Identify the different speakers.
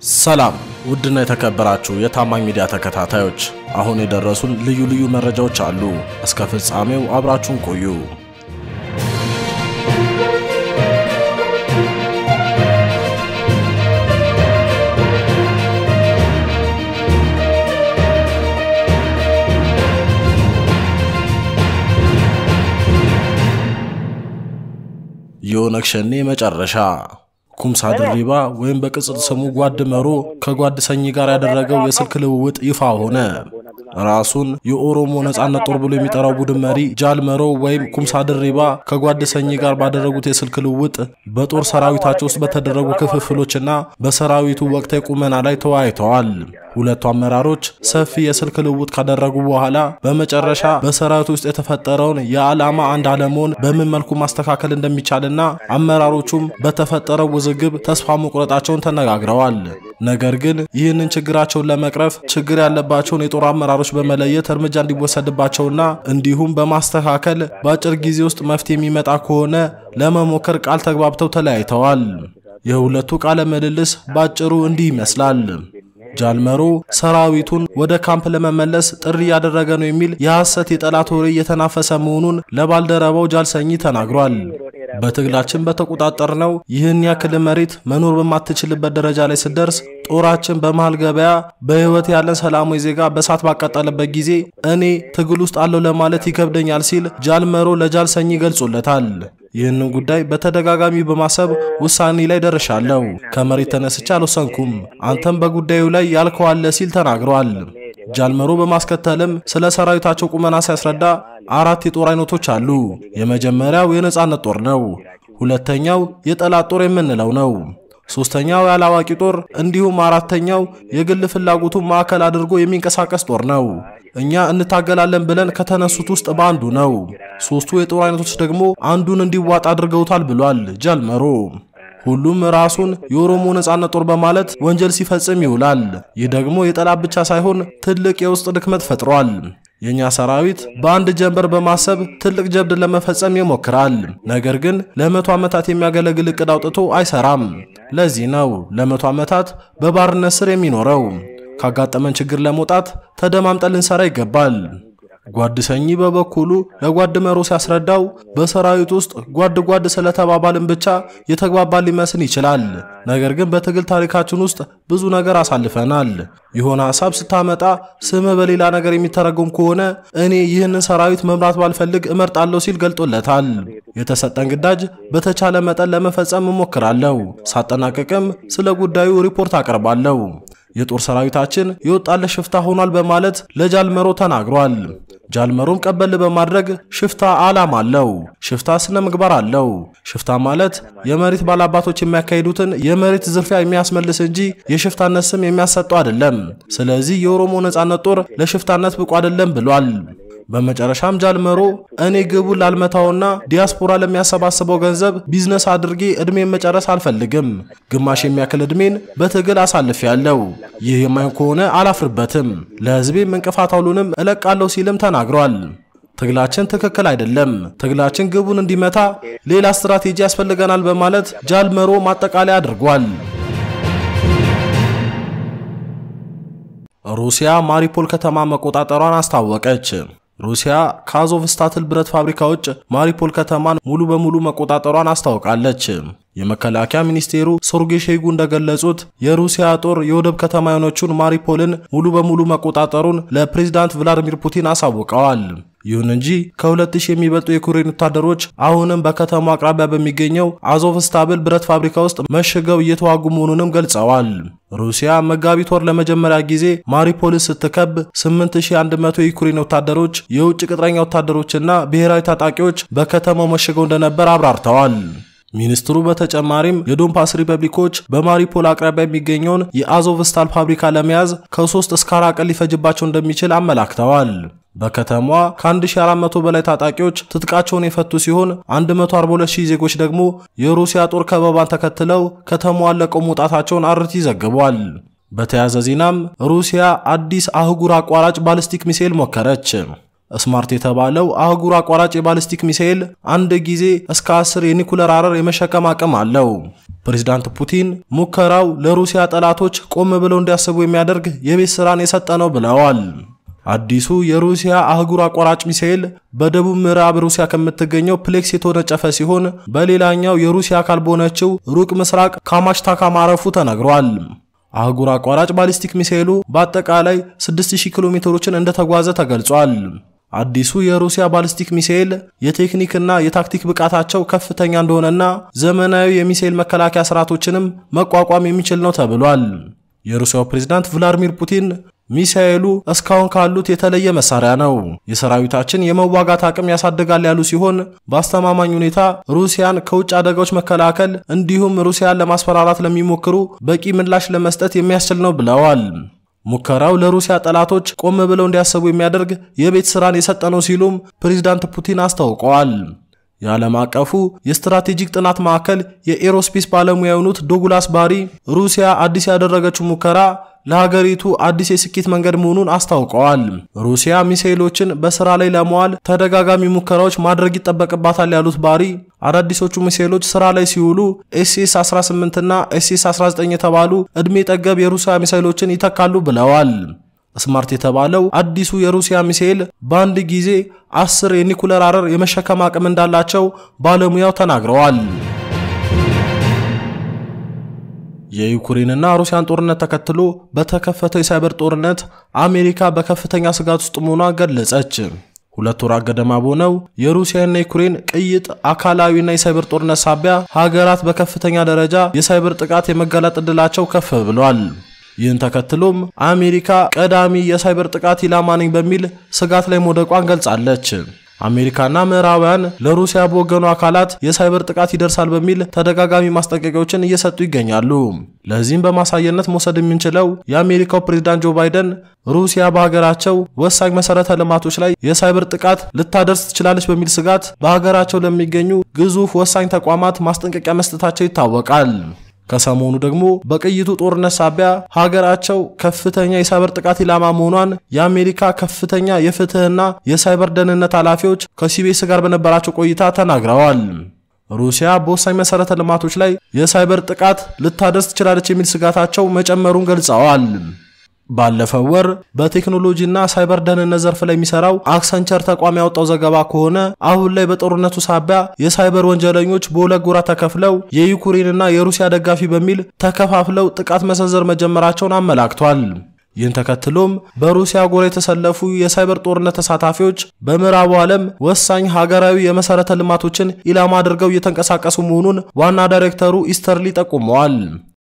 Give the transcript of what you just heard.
Speaker 1: ሰላም ውድና የተከበራችሁ የታማኝ ሚዲያ ተከታታዮች፣ አሁን የደረሱን ልዩ ልዩ መረጃዎች አሉ። እስከ ፍጻሜው አብራችሁን ቆዩ። የኦነግ ሸኔ መጨረሻ ኩምሳ ድሪባ ወይም በቅጽል ስሙ ጓድ መሮ ከጓድ ሰኚ ጋር ያደረገው የስልክ ልውውጥ ይፋ ሆነ። ራሱን የኦሮሞ ነጻነት ጦር ብሎ የሚጠራው ቡድን መሪ ጃል መሮ ወይም ኩምሳ ድሪባ ከጓድ ሰኚ ጋር ባደረጉት የስልክ ልውውጥ በጦር ሰራዊታቸው ውስጥ በተደረጉ ክፍፍሎችና በሰራዊቱ ወቅታዊ ቁመና ላይ ተወያይተዋል። ሁለቱ አመራሮች ሰፊ የስልክ ልውውጥ ካደረጉ በኋላ በመጨረሻ በሰራዊቱ ውስጥ የተፈጠረውን የዓላማ አንድ አለመሆን በምን መልኩ ማስተካከል እንደሚቻልና አመራሮቹም በተፈጠረው ውዝግብ ተስፋ መቁረጣቸውን ተነጋግረዋል። ነገር ግን ይህንን ችግራቸውን ለመቅረፍ ችግር ያለባቸውን የጦር አመራሮች በመለየት እርምጃ እንዲወሰድባቸውና እንዲሁም በማስተካከል በአጭር ጊዜ ውስጥ መፍትሄ የሚመጣ ከሆነ ለመሞከር ቃል ተግባብተው ተለያይተዋል። የሁለቱ ቃለ ምልልስ ባጭሩ እንዲህ ይመስላል። ጃልመሮ ሰራዊቱን ወደ ካምፕ ለመመለስ ጥሪ እያደረገ ነው የሚል የሐሰት የጠላት ወሬ እየተናፈሰ መሆኑን ለባልደረባው ጃልሰኚ ተናግሯል። በትግላችን በተቆጣጠርነው ይህን ያክል መሬት መኖር በማትችልበት ደረጃ ላይ ስደርስ ጦራችን በመሃል ገበያ በሕይወት ያለን ሰላማዊ ዜጋ በሳት ባቃጠለበት ጊዜ እኔ ትግል ውስጥ አለው ለማለት ይከብደኛል ሲል ጃልመሮ ለጃልሰኚ ገልጾለታል። ይህንን ጉዳይ በተደጋጋሚ በማሰብ ውሳኔ ላይ ደርሻለሁ። ከመሬት ተነስቼ አልወሰንኩም። አንተም በጉዳዩ ላይ ያልከው አለ ሲል ተናግሯል። ጃልመሮ በማስከተልም ስለ ሰራዊታቸው ቁመና ሲያስረዳ አራት የጦር አይነቶች አሉ። የመጀመሪያው የነጻነት ጦር ነው። ሁለተኛው የጠላት ጦር የምንለው ነው። ሶስተኛው ያላዋቂ ጦር እንዲሁም አራተኛው የግል ፍላጎቱን ማዕከል አድርጎ የሚንቀሳቀስ ጦር ነው። እኛ እንታገላለን ብለን ከተነሱት ውስጥ በአንዱ ነው። ሶስቱ የጦር አይነቶች ደግሞ አንዱን እንዲዋጥ አድርገውታል ብሏል ጃልመሮ። ሁሉም ራሱን የኦሮሞ ነጻነት ጦር በማለት ወንጀል ሲፈጽም ይውላል። ይህ ደግሞ የጠላት ብቻ ሳይሆን ትልቅ የውስጥ ድክመት ፈጥሯል። የኛ ሰራዊት በአንድ ጀንበር በማሰብ ትልቅ ጀብድ ለመፈጸም ይሞክራል። ነገር ግን ለመቶ ዓመታት የሚያገለግል እቅድ አውጥቶ አይሰራም። ለዚህ ነው ለመቶ ዓመታት በባርነት ስር የሚኖረው። ካጋጠመን ችግር ለመውጣት ተደማምጠን ልንሰራ ይገባል። ጓድ ሰኚ በበኩሉ ለጓድ መሮ ሲያስረዳው በሰራዊት ውስጥ ጓድ ጓድ ስለተባባልን ብቻ የተግባባል ሊመስል ይችላል። ነገር ግን በትግል ታሪካችን ውስጥ ብዙ ነገር አሳልፈናል። የሆነ ሐሳብ ስታመጣ ስምህ በሌላ ነገር የሚተረጎም ከሆነ እኔ ይህንን ሰራዊት መምራት ባልፈልግ እመርጣለሁ ሲል ገልጦለታል። የተሰጠን ግዳጅ በተቻለ መጠን ለመፈጸም እሞክራለሁ። ሳጠናቀቅም ስለ ጉዳዩ ሪፖርት አቀርባለሁ። የጦር ሰራዊታችን የወጣለት ሽፍታ ሆኗል በማለት ለጃልመሮ ተናግሯል። ጃልመሮም ቀበል በማድረግ ሽፍታ ዓላማ አለው፣ ሽፍታ ስነ ምግባር አለው። ሽፍታ ማለት የመሬት ባላባቶች የሚያካሂዱትን የመሬት ዝርፊያ የሚያስመልስ እንጂ የሽፍታነት ስም የሚያሰጠው አይደለም። ስለዚህ የኦሮሞ ነጻነት ጦር ለሽፍታነት ብቁ አይደለም ብሏል። በመጨረሻም ጃልመሮ እኔ ግቡን ላልመታውና ዲያስፖራ ለሚያሰባስበው ገንዘብ ቢዝነስ አድርጌ እድሜን መጨረስ አልፈልግም። ግማሽ የሚያክል እድሜን በትግል አሳልፌያለሁ። ይህ የማይሆን ከሆነ አላፍርበትም። ለሕዝቤም እንቅፋት አውሉንም እለቃለሁ ሲልም ተናግሯል። ትግላችን ትክክል አይደለም። ትግላችን ግቡን እንዲመታ ሌላ ስትራቴጂ ያስፈልገናል በማለት ጃልመሮ ማጠቃለያ አድርጓል። ሩሲያ ማሪፖል ከተማ መቆጣጠሯን አስታወቀች። ሩሲያ ከአዞቭስታትል ብረት ፋብሪካ ውጭ ማሪፖል ከተማን ሙሉ በሙሉ መቆጣጠሯን አስታውቃለች። የመከላከያ ሚኒስቴሩ ሰርጌይ ሾይጉ እንደገለጹት የሩሲያ ጦር የወደብ ከተማ የሆነችውን ማሪፖልን ሙሉ በሙሉ መቆጣጠሩን ለፕሬዝዳንት ቭላዲሚር ፑቲን አሳውቀዋል። ይሁን እንጂ ከ2000 የሚበልጡ የዩክሬን ወታደሮች አሁንም በከተማው አቅራቢያ በሚገኘው አዞቭስታብል ብረት ፋብሪካ ውስጥ መሽገው እየተዋጉ መሆኑንም ገልጸዋል። ሩሲያ መጋቢት ወር ለመጀመሪያ ጊዜ ማሪፖልን ስትከብ 8100 የዩክሬን ወታደሮች፣ የውጭ ቅጥረኛ ወታደሮችና ብሔራዊ ታጣቂዎች በከተማው መሽገው እንደነበር አብራርተዋል። ሚኒስትሩ በተጨማሪም የዶንባስ ሪፐብሊኮች በማሪፖል አቅራቢያ የሚገኘውን የአዞቭስታል ፋብሪካ ለመያዝ ከ3 እስከ 4 ቀን ሊፈጅባቸው እንደሚችል አመላክተዋል። በከተማዋ ከ1400 በላይ ታጣቂዎች ትጥቃቸውን የፈቱ ሲሆን 142000 ዜጎች ደግሞ የሩሲያ ጦር ከበባን ተከትለው ከተማዋን ለቀው መውጣታቸውን አርቲ ዘግቧል። በተያያዘ ዜናም ሩሲያ አዲስ አህጉር አቋራጭ ባሊስቲክ ሚሳኤል ሞከረች። ስማርት የተባለው አህጉር አቋራጭ የባሊስቲክ ሚሳኤል አንድ ጊዜ እስከ 10 የኒኩለር አረር የመሸከም አቅም አለው። ፕሬዝዳንት ፑቲን ሙከራው ለሩሲያ ጠላቶች ቆም ብለው እንዲያስቡ የሚያደርግ የቤት ስራን የሰጠ ነው ብለዋል። አዲሱ የሩሲያ አህጉር አቋራጭ ሚሳኤል በደቡብ ምዕራብ ሩሲያ ከምትገኘው ፕሌክስ የተወነጨፈ ሲሆን በሌላኛው የሩሲያ አካል በሆነችው ሩቅ ምስራቅ ካማሽታካ ማረፉ ተነግሯል። አህጉር አቋራጭ ባሊስቲክ ሚሳኤሉ በአጠቃላይ 6000 ኪሎ ሜትሮችን እንደተጓዘ ተገልጿል። አዲሱ የሩሲያ ባሊስቲክ ሚሳኤል የቴክኒክና የታክቲክ ብቃታቸው ከፍተኛ እንደሆነና ዘመናዊ የሚሳኤል መከላከያ ስርዓቶችንም መቋቋም የሚችል ነው ተብሏል። የሩሲያው ፕሬዝዳንት ቭላዲሚር ፑቲን ሚሳኤሉ እስካሁን ካሉት የተለየ መሳሪያ ነው፣ የሰራዊታችን የመዋጋት አቅም ያሳድጋል ያሉ ሲሆን በአስተማማኝ ሁኔታ ሩሲያን ከውጭ አደጋዎች መከላከል እንዲሁም ሩሲያን ለማስፈራራት ለሚሞክሩ በቂ ምላሽ ለመስጠት የሚያስችል ነው ብለዋል። ሙከራው ለሩሲያ ጠላቶች ቆም ብለው እንዲያስቡ የሚያደርግ የቤት ስራን የሰጠ ነው ሲሉም ፕሬዝዳንት ፑቲን አስታውቀዋል። የዓለም አቀፉ የስትራቴጂክ ጥናት ማዕከል የኤሮስፔስ ባለሙያ የሆኑት ዶጉላስ ባሪ ሩሲያ አዲስ ያደረገችው ሙከራ ለሀገሪቱ አዲስ የስኬት መንገድ መሆኑን አስታውቀዋል። ሩሲያ ሚሳኤሎችን በስራ ላይ ለመዋል ተደጋጋሚ ሙከራዎች ማድረግ ይጠበቅባታል ያሉት ባሪ አዳዲሶቹ ሚሳኤሎች ስራ ላይ ሲውሉ ኤስኤስ 18 እና ኤስኤስ 19 የተባሉ ዕድሜ ጠገብ የሩሲያ ሚሳኤሎችን ይተካሉ ብለዋል። ስማርት የተባለው አዲሱ የሩሲያ ሚሳኤል በአንድ ጊዜ አስር የኒኩለር አረር የመሸከም አቅም እንዳላቸው ባለሙያው ተናግረዋል። የዩክሬንና ሩሲያን ጦርነት ተከትሎ በተከፈተው የሳይበር ጦርነት አሜሪካ በከፍተኛ ስጋት ውስጥ መሆኗን ገለጸች። ሁለት ወራት ገደማ በሆነው የሩሲያና የዩክሬን ቅይጥ አካላዊና የሳይበር ጦርነት ሳቢያ ሀገራት በከፍተኛ ደረጃ የሳይበር ጥቃት የመጋለጥ ዕድላቸው ከፍ ብሏል። ይህን ተከትሎም አሜሪካ ቀዳሚ የሳይበር ጥቃት ኢላማ ነኝ በሚል ስጋት ላይ መውደቋን ገልጻለች። አሜሪካና ምዕራባውያን ለሩሲያ በወገኑ አካላት የሳይበር ጥቃት ይደርሳል በሚል ተደጋጋሚ ማስጠንቀቂያዎችን እየሰጡ ይገኛሉ። ለዚህም በማሳየነት መውሰድ የምንችለው የአሜሪካው ፕሬዝዳንት ጆ ባይደን ሩሲያ በሀገራቸው ወሳኝ መሰረተ ልማቶች ላይ የሳይበር ጥቃት ልታደርስ ትችላለች በሚል ስጋት በሀገራቸው ለሚገኙ ግዙፍ ወሳኝ ተቋማት ማስጠንቀቂያ መስጠታቸው ይታወቃል። ከሰሞኑ ደግሞ በቅይቱ ጦርነት ሳቢያ ሀገራቸው ከፍተኛ የሳይበር ጥቃት ኢላማ መሆኗን የአሜሪካ ከፍተኛ የፍትህና የሳይበር ደህንነት ኃላፊዎች ከሲቢኤስ ጋር በነበራቸው ቆይታ ተናግረዋል። ሩሲያ በወሳኝ መሰረተ ልማቶች ላይ የሳይበር ጥቃት ልታደርስ ትችላለች የሚል ስጋታቸው መጨመሩን ገልጸዋል። ባለፈው ወር በቴክኖሎጂና ሳይበር ደህንነት ዘርፍ ላይ የሚሰራው አክሰንቸር ተቋም ያወጣው ዘገባ ከሆነ አሁን ላይ በጦርነቱ ሳቢያ የሳይበር ወንጀለኞች በሁለት ጎራ ተከፍለው የዩክሬንና የሩሲያ ደጋፊ በሚል ተከፋፍለው ጥቃት መሰንዘር መጀመራቸውን አመላክቷል። ይህን ተከትሎም በሩሲያ ጎራ የተሰለፉ የሳይበር ጦርነት ተሳታፊዎች በምዕራቡ ዓለም ወሳኝ ሀገራዊ የመሰረተ ልማቶችን ኢላማ አድርገው እየተንቀሳቀሱ መሆኑን ዋና ዳይሬክተሩ ኢስተርሊ ጠቁመዋል።